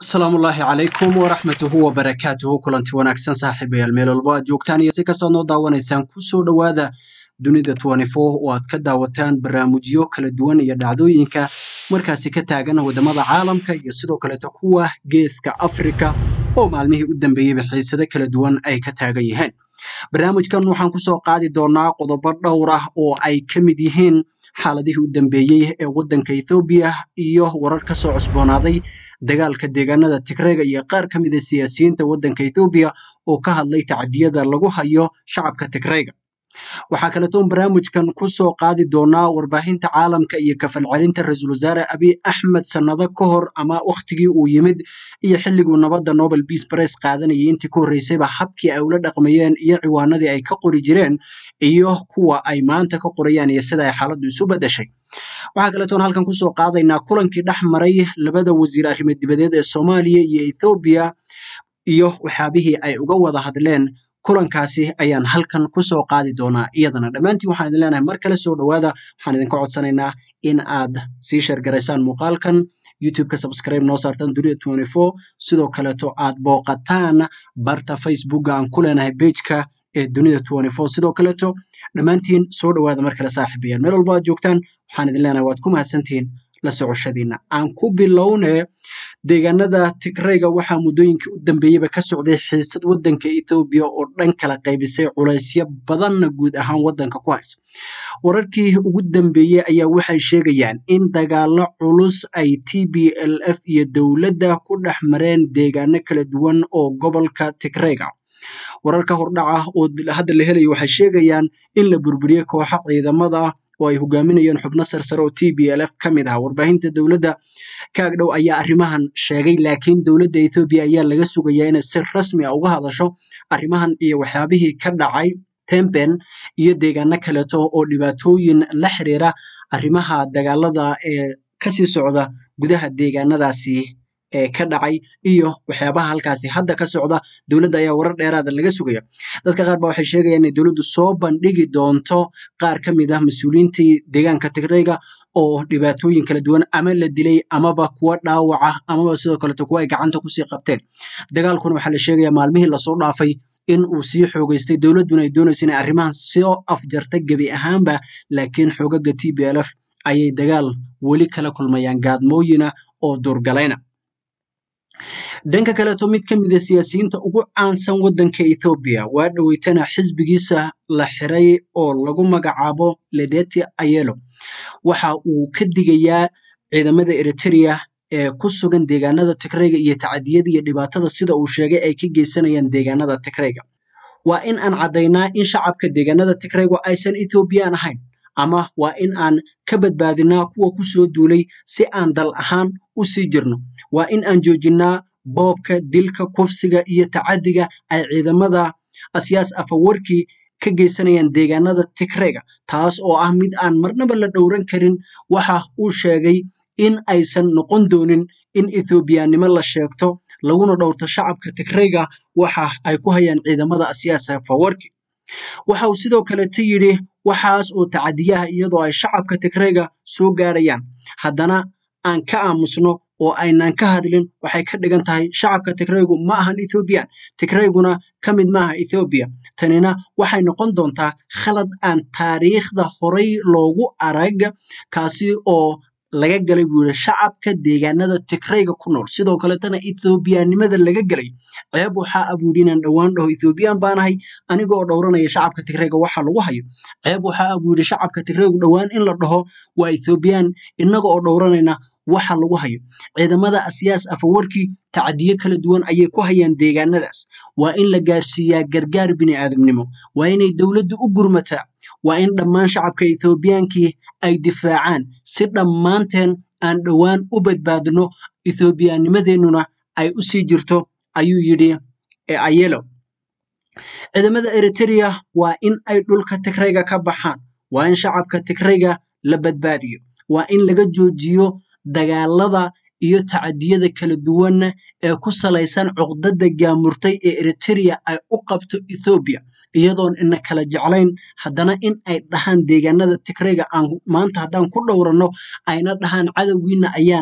asalaamullaahi calaykum waraxmatuhu wabarakaatuhu kulanti wanaagsan saaxiibayaal meel walbo aad joogtaan iyo si kastood noo daawanaysaan kusoo dhowaada dunida oo aad ka daawataan barnaamijyo kala duwan iyo dhacdooyinka markaasi ka taagan wadamada caalamka iyo sidoo kaleeto kuwa geeska afrika oo maalmihii u dambeeyeyba xiisado kala duwan ay ka taagan yihiin barnaamijkan waxaan kusoo qaadi doonaa qodobo dhowr ah oo ay ka mid yihiin xaaladihii u dambeeyey ee waddanka ethoobiya iyo warar ka soo cusboonaaday dagaalka deegaanada tigreega iyo qaar ka mid a siyaasiyiinta waddanka ethoobiya oo ka hadlay tacdiyada lagu hayo shacabka tigreega waxaa kaleetoon barnaamijkan kusoo qaadi doonaa warbaahinta caalamka iyo kafalcelinta ra-iisul wasaare abiy axmed sannado ka hor ama wakhtigii uu yimid iyo xilliguu nabadda nobel beace price qaadanayay intii ka horreysayba habkii ay ula dhaqmayeen iyo ciwaanadii ay ka qori jireen iyo kuwa ay maanta ka qorayaan iyo sida ay xaaladdu isu beddeshay waxaa kaleetoon halkan kusoo qaadaynaa kulankii dhex maray labada wasiir arrimo dibadeed ee soomaaliya iyo ethoobiya iyo waxyaabihii ay uga wada hadleen kulankaasi ayaan halkan kusoo qaadi doonaa iyadana dhammaantiin waxaan idin leenahay mar kale soo dhowaada waxaan idinka codsanaynaa in aad sii sheergaraysaan muuqaalkan youtube-ka subscribe noo saartaan dunida sidoo kaleeto aad booqataan barta facebooka aan ku leenahay bejka ee dunida sidoo kaleeto dhammaantiin soo dhowaada mar kale saaxiibayaal meel walbo aad joogtaan waxaan idin leenahay waad ku mahadsantihiin la socoshadiina aan ku bilowne deegaanada tigreyga waxaa muddooyinkii u dambeeyeyba ka socday xiisad waddanka ethoobiya oo dhan kala qaybisay culaysyo badanna guud ahaan waddanka ku haysa wararkii ugu dambeeyey ayaa waxay sheegayaan in dagaalo culus ay t b l f iyo dowladda ku dhex mareen deegaano kala duwan oo gobolka tigreyga wararka hordhaca oo hadda la helayo waxay sheegayaan in la burburiyey kooxa ciidamada oo ay hogaaminayeen xubno sarsare oo t b l f ka mid ah warbaahinta dowladda kaagdhow ayaa arrimahan sheegay laakiin dowladda ethoobiya ayaa laga sugayaa inay si rasmi a uga hadasho arrimahan iyo waxyaabihii ka dhacay temben iyo deegaano kaleeto oo dhibaatooyin la xiriira arrimaha dagaalada ee kasii socda gudaha deegaanadaasi ee ka dhacay iyo waxyaabaha halkaasi hadda ka socda dowladda ayaa warar dheeraada laga sugaya dadka qaar ba waxay sheegayaan inay dowladdu soo bandhigi doonto qaar ka mid ah mas-uuliyiintii deegaanka tigreyga oo dhibaatooyin kala duwan ama la dilay amaba kuwa dhaawaca amaba sidoo kaleeto kuwa ay gacanta kusii qabteen dagaalkuna waxaa la sheegayaa maalmihii lasoo dhaafay in uu sii xoogeystay dowladduna ay doonaysa inay arrimahan soo afjarta gebi ahaanba laakiin xoogaga t b l f ayay dagaal weli kala kulmayaan gaadmooyina oo duurgalayna dhanka kaleeto mid ka mid a siyaasiyiinta ugu caansan waddanka ethoobiya waa dhoweytana xisbigiisa la xiray oo lagu magacaabo ledeti ayelo waxa uu ka digayaa ciidamada eritrea ee ku sugan deegaanada tigreyga iyo tacadiyada iyo dhibaatada sida uu sheegay ay ka geysanayaan deegaanada tigreyga waa in aan caddaynaa in shacabka deegaanada tigreyga aysan ethoobiyan ahayn ama waa in aan ka badbaadinaa kuwa kusoo duulay si aan dal ahaan u sii jirno waa in aan joojinnaa boobka dilka kufsiga iyo tacadiga ay ciidamada asyaas afawarkii ka geysanayaan deegaanada tigreyga taas oo ah mid aan marnaba la dhowran karin waxa uu sheegay in aysan noqon doonin in ethoobiyanimo la sheegto laguna dhowrto shacabka tigreyga waxa ay ku hayaan ciidamada asyaas afawarki waxa uu sidoo kaleta yidhi waxaas oo tacadiyaha iyadoo ay shacabka tigreyga soo gaadhayaan haddana aan ka aamusno oo aynaan ka hadlin waxay ka dhigan tahay shacabka tigreygu ma ahan ethoobiyan tigreyguna ka mid maaha ethoobiya tanina waxay noqon doontaa khalad aan taariikhda horay loogu arag kaasi oo laga galay buu yidhi shacabka deegaanada tigreyga ku nool sidoo kaletana ethoobiyanimada laga gelay ceeb waxaa abuudhi inaan dhowaan dhaho ethoobiyan baanahay aniga oo dhowranaya shacabka tigreyga waxa lagu hayo ceeb waxaa abuudhi shacabka tigreygu dhowaan in la dhaho waa ethoobiyan innaga oo dhowranayna waxa lagu hayo ciidamada asyaas afawarkii tacadiyo kala duwan ayay ku hayaan deegaanadaas waa in la gaarsiiyaa gargaar bini aadamnimo waa inay dowladdu u gurmataa waa in dhammaan shacabka ethoobiyankii ay difaacaan si dhammaanteen aan dhowaan u badbaadno ethoobiyannimadeennuna ay u sii jirto ayuu yidhi ayelo ciidamada eritrea waa in ay dhulka tigreyga ka baxaan waa in shacabka tigreyga la badbaadiyo waa in laga joojiyo dagaalada iyo tacadiyada kala duwan ee ku salaysan cuqdada gaamurtay ee eritrea ay u qabto ethoobiya iyadoon ina kala jeclayn haddana in ay dhahaan deegaanada tigreyga aan maanta haddaan ku dhowranno ayna dhahaan cadowgiina ayaan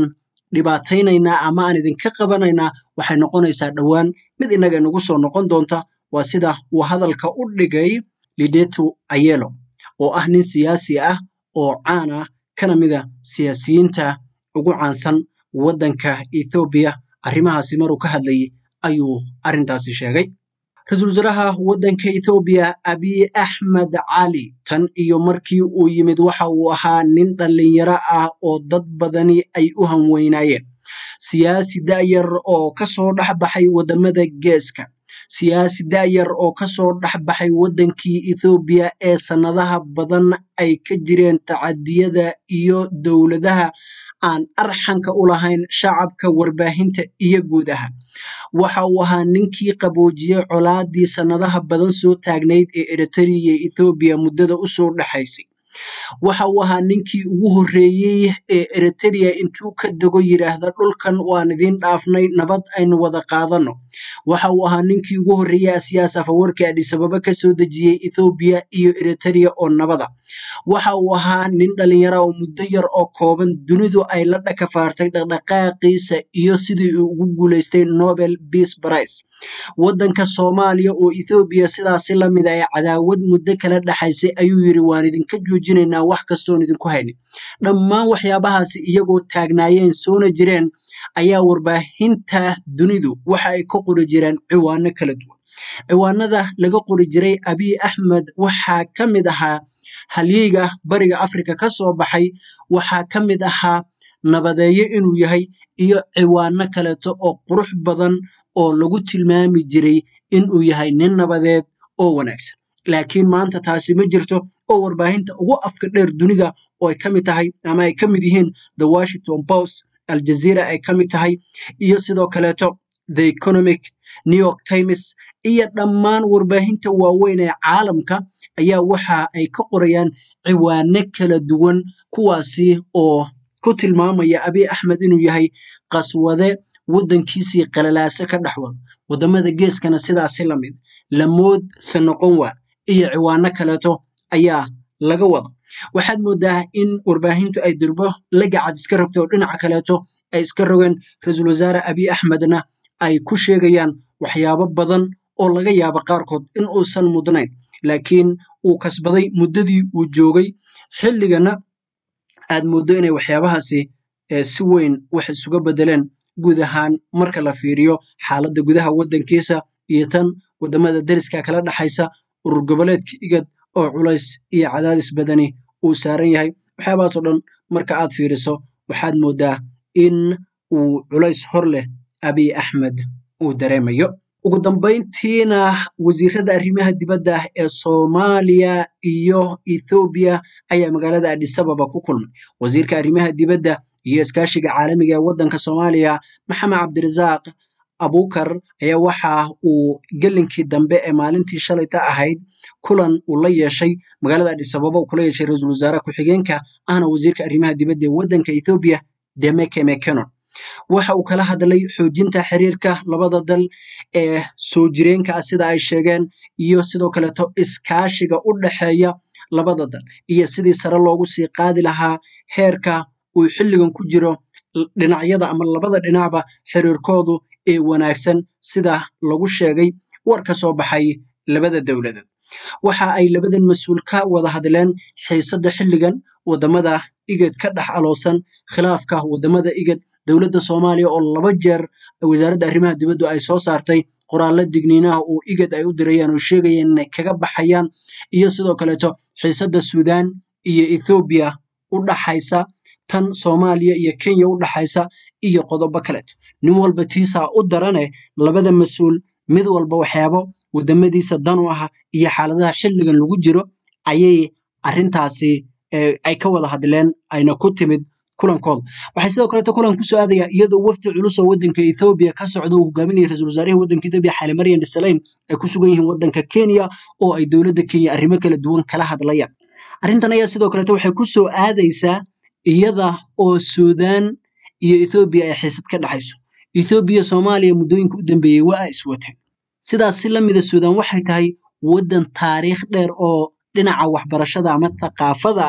dhibaataynaynaa ama aan idinka qabanaynaa waxay noqonaysaa dhowaan mid innaga inagu soo noqon doonta waa sida uu hadalka u dhigay lideto ayelo oo ah nin siyaasi ah oo caan ah kana mida siyaasiyiinta ugu caansan waddanka ethoobiya arrimahaasi maruu ka hadlayay ayuu arrintaasi sheegay ra-iisul wasaaraha waddanka ethoobiya abiy axmed cali tan iyo markii uu yimid waxa uu ahaa nin dhallinyaro ah oo dad badani ay u hanweynaayeen siyaasi da'yar oo kasoo dhex baxay waddamada geeska siyaasi da'yar oo kasoo dhex baxay waddankii ethoobiya ee sannadaha badan ay ka jireen tacadiyada iyo dowladaha aan arxanka u lahayn shacabka warbaahinta iyo guud aha waxa uu ahaa ninkii qaboojiyey colaadii sannadaha badan soo taagnayd ee eritrea iyo ethoobiya muddada usoo dhexaysay waxa uu ahaa ninkii ugu horreeyey ee eritrea intuu ka dego yidhaahda dhulkan waan idiin dhaafnay nabad aynu wada qaadano waxa uu ahaa ninkii ugu horreeyey asiyaas afawarki adhisababa kasoo dejiyey ethoobiya iyo eritrea oo nabada waxa uu ahaa nin dhalinyara oo muddo yar oo kooban dunidu ay la dhakafaartay dhaqdhaqaaqiisa iyo sidii uu ugu guuleystay nobel peace prize waddanka soomaaliya oo ethoobiya sidaasi lamid ay cadaawad muddo kala dhexaysay ayuu yidhi waan idinka joojinaynaa wax kastoon idinku haynin dhammaan waxyaabahaasi iyagoo taagnaayeen soona jireen ayaa warbaahinta dunidu waxa ay ka qori jireen ciwaano kala duwan ciwaanada laga qori jiray abiy axmed waxaa ka mid ahaa halyeyga bariga afrika ka soo baxay waxaa ka mid ahaa nabadeeyo inuu yahay iyo ciwaano kaleeto oo qurux badan oo lagu tilmaami jiray inuu yahay nin nabadeed oo wanaagsan laakiin maanta taasi ma jirto oo warbaahinta ugu afka dheer dunida oo ay ka mid tahay ama ay ka mid yihiin the washington post aljazeera ay ka mid tahay iyo sidoo kaleeto the economic new york times iyo dhammaan warbaahinta waaweyn ee caalamka ayaa waxa ay ka qorayaan ciwaano kala duwan kuwaasi oo ku tilmaamaya abiy axmed inuu yahay qaswade waddankiisii qalalaase ka dhex wado waddamada geeskana sidaasi lamid lamood se noqon waa iyo ciwaano kaleeto ayaa laga wada waxaad moodaa in warbaahintu ay durbo lagacad iska rogto oo dhinaca kaleeto ay iska rogeen ra-iisul wasaare abiy axmedna ay ku sheegayaan waxyaabo badan oo laga yaabo qaarkood in uusan mudnayn laakiin uu kasbaday muddadii uu joogay xilligana aad mooddo inay waxyaabahaasi si weyn wax isuga bedeleen guud ahaan marka la fiiriyo xaaladda gudaha waddankiisa iyo tan waddamada deriska kala dhexaysa urur goboleedka igad oo culays iyo cadaadis badani uu saaran yahay waxyaabahaasoo dhan marka aad fiiriso waxaad mooddaa in uu culays hor leh abiy axmed uu dareemayo ugu dambayntiina wasiirada arrimaha dibadda ee soomaaliya iyo ethoobiya ayaa magaalada adhisababa ku kulmay wasiirka arrimaha dibadda iyo iskaashiga caalamiga ee waddanka soomaaliya maxamed cabdirasaaq abukar ayaa waxa uu gelinkii dambe ee maalintii shalayta ahayd kulan uu la yeeshay magaalada adhisababa uu kula yeeshay ra-iisul wasaare ku-xigeenka ahna wasiirka arrimaha dibadda ee waddanka ethoobiya demeke mekenon waxa uu kala hadlay xoojinta xiriirka labada dal ee soo jireenka ah sida ay sheegeen iyo sidoo kaleeto iskaashiga u dhexeeya labada dal iyo sidii sare loogu sii qaadi lahaa heerka uu xilligan ku jiro dhinacyada ama labada dhinacba xiriirkoodu ee wanaagsan sida lagu sheegay war ka soo baxay labada dowladood waxa ay labadan mas-uul ka wada hadleen xiisadda xilligan waddamada igad ka dhex aloosan khilaafka waddamada igad dowladda soomaaliya oo laba jeer wasaaradda arrimaha dibaddu ay soo saartay qoraallo digniinaha oo igad ay u dirayaan oo sheegayeen inay kaga baxayaan iyo sidoo kaleeto xiisadda suudaan iyo ethoobiya u dhaxaysa tan soomaaliya iyo kenya u dhaxaysa iyo qodobo kaleeto nin walba tiisaa u darane labada mas-uul mid walba waxyaabo waddamadiisa dan u aha iyo xaaladaha xilligan lagu jiro ayay arrintaasi ay ka wada hadleen ayna ku timid kulankooda waxay sidoo kaleeto kulan kusoo aadayaa iyadoo wafdi culus oo waddanka ethoobiya ka socda uu hogaaminaya ra-iisul wasaarihii waddanka ethoobiya xaali maryan disalayn ay ku sugan yihiin waddanka kenya oo ay dowladda kenya arrimo kala duwan kala hadlayaan arrintan ayaa sidoo kaleeto waxay kusoo aadaysaa iyada oo suudaan iyo ethoobiya ay xiisad ka dhexayso ethoobiya soomaaliya muddooyinka u dambeeyey waa ay iswateen sidaas si lamida suudaan waxay tahay waddan taariikh dheer oo dhinaca waxbarashada ama thaqaafada ah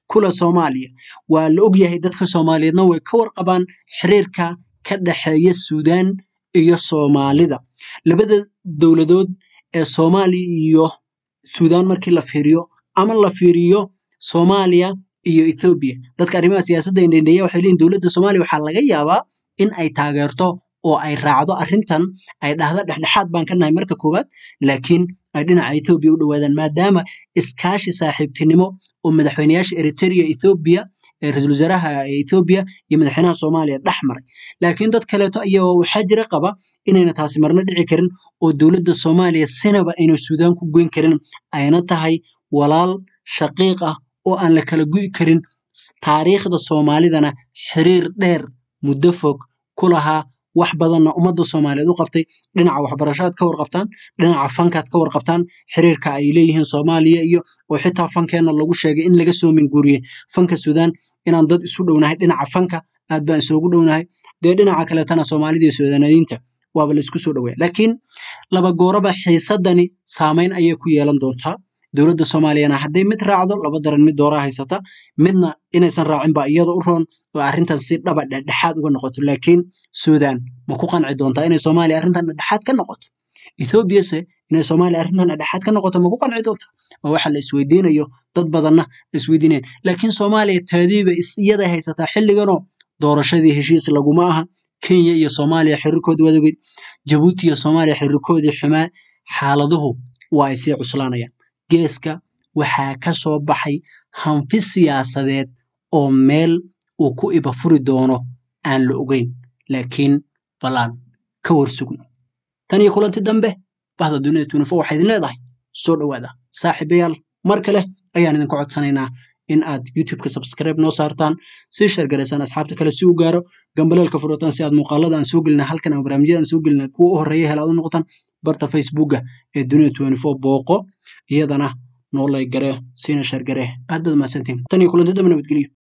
kula soomaaliya waa la ogyahay dadka soomaaliyeedna way ka warqabaan xiriirka ka dhexeeya suudaan iyo soomaalida labada dowladood ee soomaaliya iyo suudaan markii la fiiriyo ama la fiiriyo soomaaliya iyo ethoobiya dadka arrimaha siyaasadda indhendheeya waxay leeyihin dowladda soomaaliya waxaa laga yaabaa in ay taageerto oo ay raacdo arrintan ay dhahda dhexdhexaad baan ka nahay marka koowaad laakiin ay dhinaca ethoobiya u dhowaadaan maadaama iskaashi saaxiibtinimo oo madaxweyneyaasha eritrea ethoobiya ee ra-iisul wasaaraha ethoobiya iyo madaxweynaha soomaaliya dhex maray laakiin dad kaleeto ayaa waxaa jira qaba inayna taasi marna dhici karin oo dowladda soomaaliya sinaba ayna suudaan ku goyn karin ayna tahay walaal shaqiiq ah oo aan la kala gu'i karin taariikhda soomaalidana xiriir dheer muddo fog ku lahaa wax badanna ummadda soomaaliyeed u qabtay dhinaca waxbarashaad ka warqabtaan dhinaca fankaad ka warqabtaan xiriirka ay leeyihiin soomaaliya iyo oo xitaa fankeenna lagu sheegay in laga soo minguuriyey fanka suudaan inaan dad isu dhownahay dhinaca fanka aad baan isugu dhownahay dee dhinaca kaleetana soomaalida iyo suudaanadiinta waaba la isku soo dhaweeya laakiin laba gooraba xiisadani saameyn ayay ku yeelan doontaa dowladda soomaaliyana hadday mid raacdo laba daran mid dooraa haysata midna inaysan raacin baa iyada u roon oo arrintan si dhaba dhexdhexaad uga noqoto laakiin suudaan ma ku qanci doontaa inay soomaaliya arrintan dhexdhexaad ka noqoto ethoobiase inay soomaaliya arrintan dhexdhexaad ka noqoto ma ku qanci doontaa waa waxa la isweydiinayo dad badanna isweydiinayan laakiin soomaaliya taadiiba iyaday haysataa xilliganoo doorashadii heshiis laguma aha kenya iyo soomaaliya xiriirkoodii wadogeyd jabuuti iyo soomaaliya xiriirkoodii xumaa xaaladuhu waa ay sii cuslaanayaan geeska waxaa ka soo baxay hanfi siyaasadeed oo meel uu ku iba furi doono aan la ogeyn laakiin balaan ka warsugno tan iyo kulanti dambe bahda dunida tunifo waxaa idin leedahay soo dhowaada saaxiibayaal mar kale ayaan idinku codsanaynaa in aad youtubeka subscribe noo saartaan sii sheergaraysaan asxaabta kale si u gaaro gambaleelka furataan si aad muuqaalada aan soo gelina halkan ama barnaamijyada aan soo gelina kuwa u horreeya hel aad u noqotaan barta facebooka ee dunida twenty four booqo iyadana noo lay gare siina sheergare aad baad mahadsantiin tan iyo kulanti dambe nabadgelyo